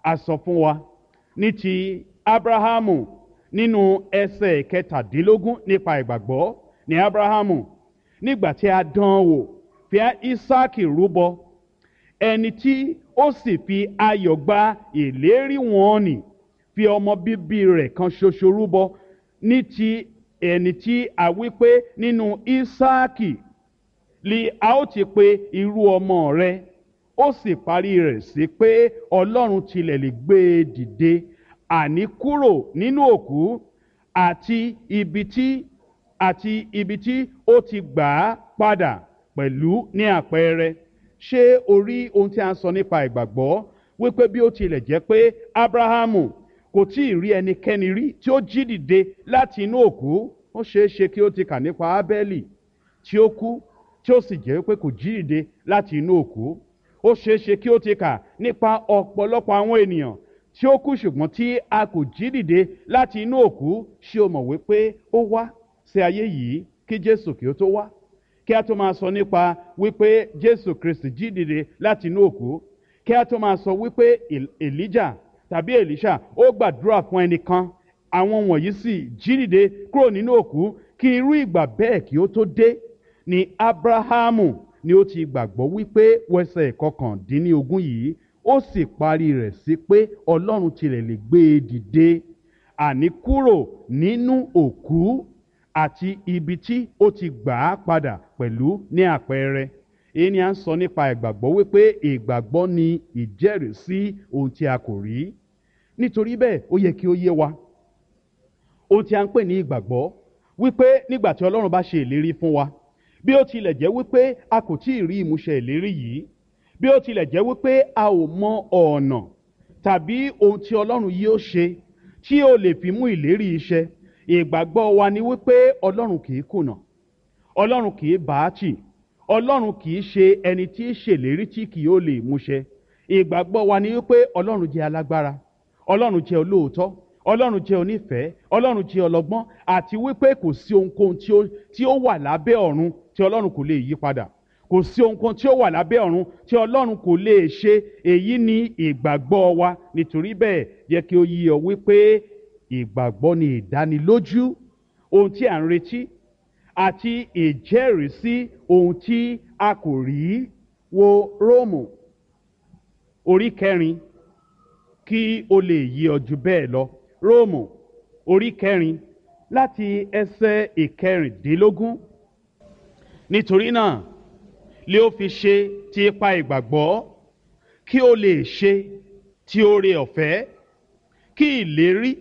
a sọ fún wa ní ti abrahamu nínú ẹsẹ̀ kẹtàdínlógún nípa ìgbàgbọ́ ní abrahamu nígbà tí a dán an wò fi isaki rúbọ ẹni tí ó sì fi ayọ̀ gba ìlérí wọn nì fi ọmọ bíbí rẹ̀ kan ṣoṣo rúbọ ní ti ẹni tí a wí pé nínú isaki li a ó ti pe irú ọmọ rẹ ó sì parí rẹ̀ sí pé ọlọ́run tilẹ̀ lè gbé e dìde àní kúrò nínú òkú àti ibi tí àti ibi tí ó ti gbà á padà pẹ̀lú ní àpẹẹrẹ ṣé o rí ohun tí a ń sọ nípa ìgbàgbọ́ wípé bí ó tilẹ̀ jẹ́ pé abrahamu kò tí ì rí ẹnikẹ́ni rí tí ó jí dìde láti inú òkú ó ṣeé ṣe kí ó ti kà nípa ábẹ́lì tí ó kú tí ó sì jẹ́ pé kò jí dìde láti inú òkú ó ṣeé ṣe kí ó ti kà nípa ọ̀pọ̀lọpọ̀ àwọn ènìyàn tí ó kú ṣùgbọ́n tí a kò jí dìde láti inú òkú ṣé o mọ̀ wípé ó wá sí ayé yìí kí jésù kí ó tó wá kí a tó máa sọ nípa wípé jésù kristi jí dìde láti inú òkú kí a tó máa sọ wípé elijah tàbí elisha ó gbàdúrà fún ẹnìkan àwọn wọ̀nyí sì jí dìde kúrò nínú òkú kí irú ìgbà bẹ́ẹ̀ kí ó tó dé ni abrahamu ni ó ti gbàgbọ́ wípé wẹsẹ̀ kọkàndínlógún yìí ó sì parí rẹ̀ sí pé ọlọ́run tilẹ̀ lè gbé e dìde àní kúrò nínú òkú àti ibi tí ó ti gbà á padà pẹ̀lú ní àpẹẹrẹ èyí ni à ń sọ nípa ìgbàgbọ́ wípé ìgbàgbọ́ ni ìjẹ́rìísí ohun tí a kò rí nítorí bẹ́ẹ̀ ó yẹ kí ó yé wa ohun tí a ń pè ní ìgbàgbọ́ wípé nígbà tí ọlọ́run bá ṣe ìlérí fún wa bí ó tilẹ̀ jẹ́ wípé a kò tí ì rí ìmúṣẹ ìlérí yìí bí ó tilẹ̀ jẹ́ wípé a ò mọ ọ̀nà tàbí ohun tí ọlọ́run yóò ṣe tí ó lè fi mú ìlérí iṣẹ́ ìgbàgbọ́ wa ni wípé ọlọ́run kì í kùnà ọlọ́run kì í bàátì ọlọ́run kì í ṣe ẹni tí í ṣèlérí tí kì yóò lè múṣẹ ìgbàgbọ́ wa ni wípé ọlọ́run jẹ́ alágbára ọlọ́run jẹ́ olóòótọ́ ọlọ́run jẹ́ onífẹ̀ẹ́ ọlọ́run jẹ́ ọlọ́gbọ́n àti wípé kò sí ohunkóhun tí ó tí ó wà lábẹ́ ọ̀run tí ọlọ́run kò lè yí padà kò sí ohunkóhun tí ó wà lábẹ́ ọ̀run tí ọlọ́run kò lè ṣe èyí ni ìgbàgbọ́ wa nítorí bẹ́ẹ̀ yẹ kí ó yí ọ wípé ìgbàgbọ́ ni ìdánilójú ohun tí à ń retí àti ìjẹ́rìísí ohun tí a kò rí wo róòmù orí kẹrin kí o lè yí ọ jù bẹ́ẹ̀ lọ róòmù orí kẹrin láti ẹsẹ̀ ìkẹrìndínlógún nítorí náà lé ó fi ṣe ti ipa ìgbàgbọ́ kí o lè ṣe ti oore ọ̀fẹ́ kí ìlérí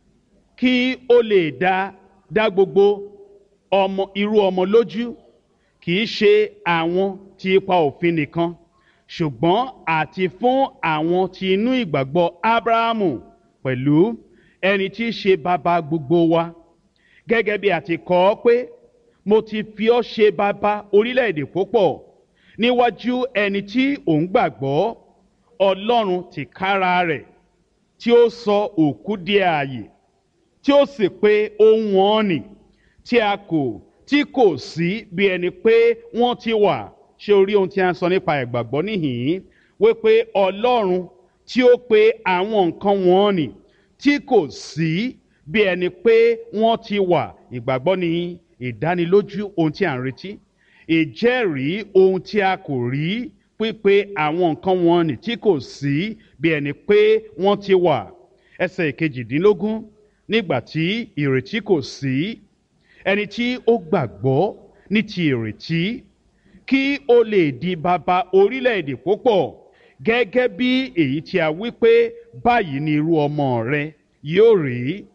kí o lè dá dá gbogbo ọmọ irú ọmọ lójú kì í ṣe àwọn ti ipa òfin nìkan ṣùgbọ́n àti fún àwọn tí inú ìgbàgbọ́ abrahamu pẹ̀lú ẹni tí í ṣe bàbá gbogbo wa gẹ́gẹ́ bí a ti kọ́ ọ pé mo ti fi ọ́ ṣe bàbá orílẹ̀-èdè púpọ̀ níwájú ẹni tí òun gbàgbọ́ ọlọ́run tìkára rẹ̀ tí ó sọ òkú di ààyè tí ó sì pé ohun ọ̀nì tí a kò tí kò sí bí ẹni pé wọ́n ti wà ṣé o rí ohun tí a ń sọ nípa ìgbàgbọ́ níhìn-ín wípé ọlọ́run tí ó pe àwọn nǹkan wọn nì tí kò sí bí ẹni pé wọ́n ti wà ìgbàgbọ́ ní ìdánilójú ohun tí a ń retí ìjẹ́rìí ohun tí a kò rí pípé àwọn nǹkan wọn nì tí kò sí bí ẹni pé wọ́n ti wà ẹsẹ̀ ìkejìdínlógún nígbà tí ìrètí kò sí ẹni tí ó gbàgbọ́ ní ti ìrètí kí ó lè di bàbá orílẹ̀-èdè púpọ̀ gẹ́gẹ́ bí èyí tí a wí pé báyìí ni irú ọmọ rẹ yóò rí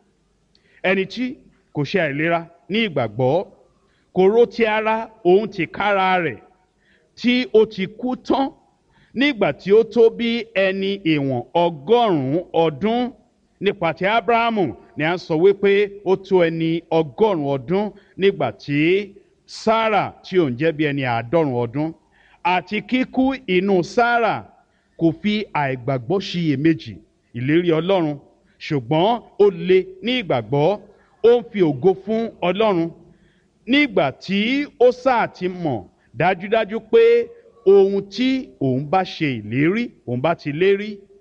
ẹni tí kò ṣe àìlera ní ìgbàgbọ́ kò ró ti ara òun ti kára rẹ̀ tí ó ti kú tán nígbà tí ó tó bí ẹni ìwọ̀n ọgọ́rùn-ún ọdún nípa ti abrahamu ni a sọ wípé ó tó ẹni ọgọ́rùn-ún ọdún nígbà tí sarah tí òun jẹ́ bí ẹni àádọ́rùn ọdún àti kíkú inú sarah kò fi àìgbàgbọ́ ṣiyèméjì ìlérí ọlọ́run ṣùgbọ́n ó le ní ìgbàgbọ́ ó ń fi ògo fún ọlọ́run nígbà tí ó sáà ti mọ̀ dájúdájú pé ohun tí òun bá ṣe ìlérí òun bá ti lérí